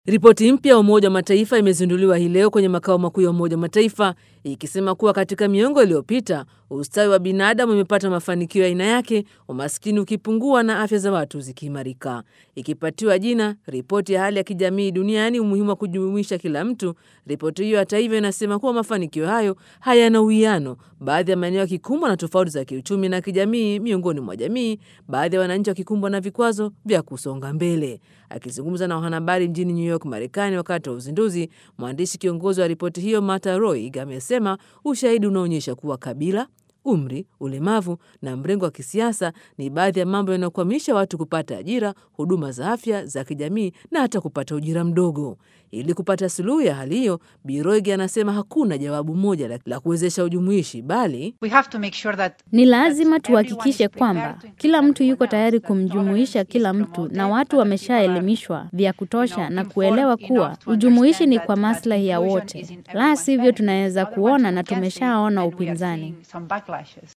Ripoti mpya ya Umoja wa Mataifa imezinduliwa hii leo kwenye makao makuu ya Umoja wa Mataifa ikisema kuwa katika miongo iliyopita ustawi wa binadamu umepata mafanikio ya aina yake, umaskini ukipungua na afya za watu zikiimarika. Ikipatiwa jina ripoti ya hali ya kijamii duniani, umuhimu wa kujumuisha kila mtu, ripoti hiyo hata hivyo inasema kuwa mafanikio hayo hayana uwiano, baadhi ya maeneo yakikumbwa na tofauti za kiuchumi na kijamii miongoni mwa jamii, baadhi ya wananchi wakikumbwa na vikwazo vya kusonga mbele. Akizungumza na wanahabari mjini New York, Marekani, wakati wa uzinduzi, mwandishi kiongozi wa ripoti hiyo Martha Roig amesema ushahidi unaonyesha kuwa kabila umri, ulemavu na mrengo wa kisiasa ni baadhi ya mambo yanayokwamisha watu kupata ajira, huduma za afya za kijamii na hata kupata ujira mdogo. Ili kupata suluhu ya hali hiyo, Biroigi anasema hakuna jawabu moja la, la kuwezesha ujumuishi, bali sure that ni lazima tuhakikishe kwamba kila mtu yuko tayari kumjumuisha kila mtu, na watu wameshaelimishwa vya kutosha na kuelewa kuwa ujumuishi ni kwa maslahi ya wote, la sivyo tunaweza kuona na tumeshaona upinzani.